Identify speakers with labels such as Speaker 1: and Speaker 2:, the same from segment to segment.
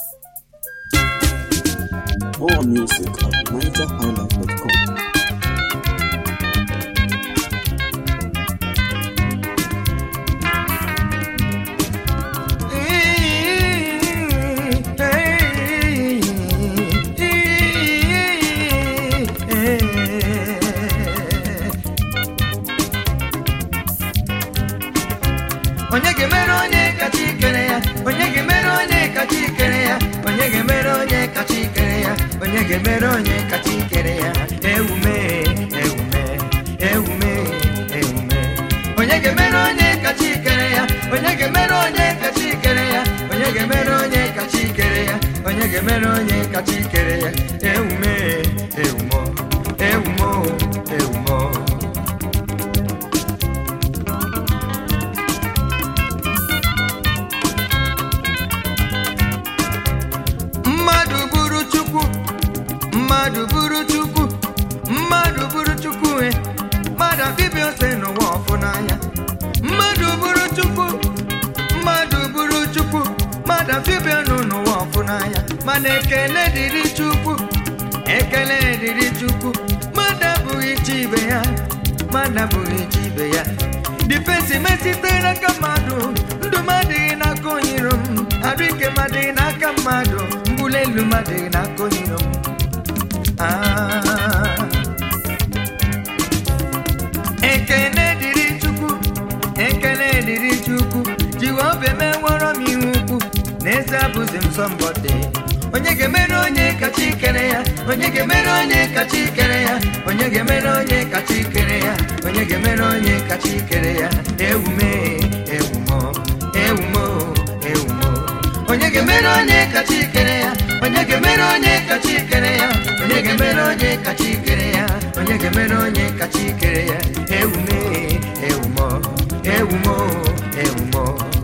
Speaker 1: More music at nigerhighlife.com.
Speaker 2: onye ga-emere onye kacha ikere ya onye ga-emere onye kacha ikere ya onye ga-emere onye kacha ikere ya onye ga-emere onye kacha ikere ya ewume ewume ewume ewume onye ga-emere onye kacha ikere ya onye ga-emere onye kacha ikere ya onye ga-emere onye kacha ikere ya onye ga-emere onye kacha ikere ya ewume ewumo ewumo ewumo mmadụ bụrụ chukwu mmadụ bụrụ chukwu mmadụ bụrụ chukwu e mmadụ abịbịa ose n'ụwa ọfụ n'anya mmadụ bụrụ chukwu mmadụ bụrụ chukwu mmadụ abịbịa nụ n'ụwa ọfụ n'anya mana ekele dịrị chukwu ekele dịrị chukwu mmadụ abụghị chi ibe ya mmadụ abụghị chi ibe ya difensi mesite n'aka mmadụ ndụ m adịghị n'aka onyiro m arụ ike m adịghị n'aka mmadụ mbuli elu m adịghị n'aka onyiro m Ah. ekele dịrị chukwu ekele dịrị chukwu jehova emeworo m ihe ukwu n'eze abụzi m sọmbọdị onye ga-emere onye kacha ikere ya onye ga-emere onye kacha ikere ya onye ga-emere onye kacha ikere ya onye ga-emere onye kacha ikere ya ewume ewumo ewumo ewumo onye ga-emere onye kacha ikere ya onye ga-emere onye kacha ikere ya onye ga-emere onye kacha ikere ya onye ga-emere onye kacha ikere ya ewume ewumo ewumo ewumo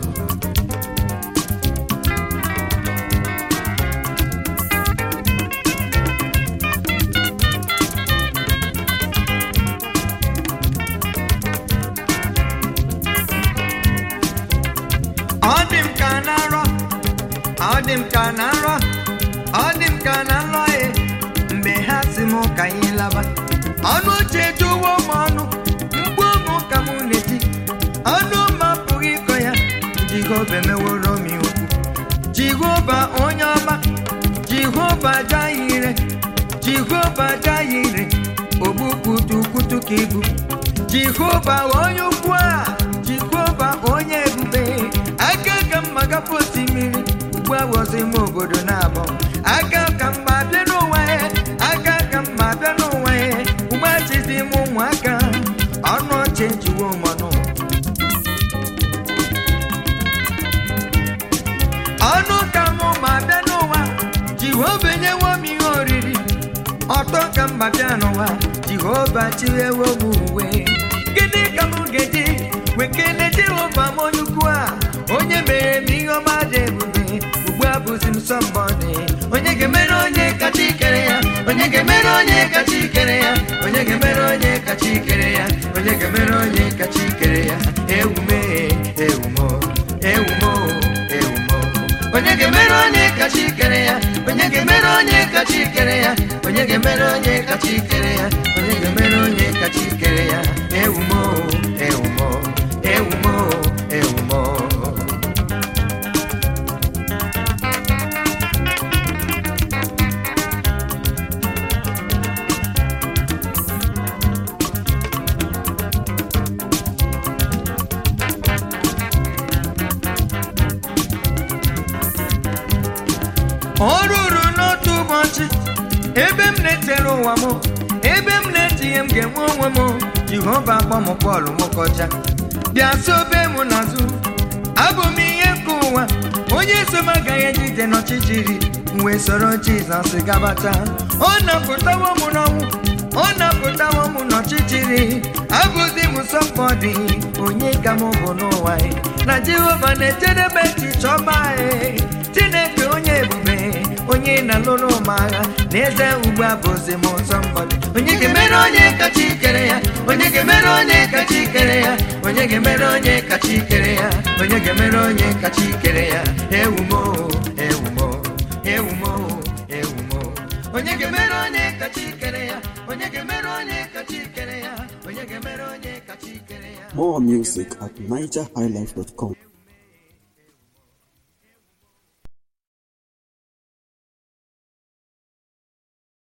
Speaker 2: ọ dị m ka na nrọ ọ dị m ka na nrọ ọ dị m ka na nrọ e mgbe ha si m ka anyị laba ọnụ ochie ejuwo m ọnụ mgbu ụmụ ka m na-eti ọnụ m apụghị ịkọ ya jehova emeworo m ihe ukwu jehova onye ọma jehova jahire jehova jahire ogbukwutukwutu ka ibu jehova onye ukwu a jehova onye ebube aka ka mma gafe osimiri ugbu a wọzi m obodo na-abọ aka ka mma bịa n'ụwa ya aka ka mma bịa n'ụwa ya ugbu a chizi m ụmụaka ọnụ ọchị ejiwo mmanụ ọnụ ka mụ ma bịa n'ụwa jehova enyewo m ihe oriri ọtọ ka mba bịa n'ụwa jehova chiwewo m uwe gịnị ka m ga-eji wee kelee jehova m onye ukwu a onye mere m ihe ọma dị ebube ugbu a bụzi m sọmbọdị onye ga-emere onye kacha ikere ya onye ga-emere onye kacha ikere ya onye ga-emere onye kacha ikere ya onye ga-emere onye kacha ikere ya ewume ewumo ewumo ewumo onye ga-emere onye kacha ikere ya onye ga-emere onye kacha ikere ya onye ga-emere onye kacha ikere ya onye ga-emere onye kacha ikere ya ewumo ewumo ewumo ewumo ọ ruru n'otu ụbọchị ebe m na-etere ụwa m ebe m na-etinye m ga-enwe onwe m jehova akpọ m bọọlụ nwokọcha bịa sobe m n'azụ abụ m ihe nke ụwa onye so m agaghị ejide n'ọchịchịrị m wee soro jizọs gabata ọ napụtawo m n'ọnwụ ọ napụtawo m n'ọchịchịrị abụzi m sọpọdị onye ka m bụ n'ụwa e. na jehova na-ejedebe echiche ọma e. chineke onye ebube onye na-alụrụ m agha n'eze ugbu a bụzi m ụzọ mgbọdị onye ga-emere onye kacha ikere ya onye ga-emere onye kacha ikere ya onye ga-emere onye kacha ikere ya onye ga-emere onye kacha ikere ya ewumo ewumo onye ga-emere onye kacha ikere ya onye ga-emere onye kacha ikere ya onye ga-emere onye kacha ikere ya
Speaker 1: More music at nigerhighlife.com.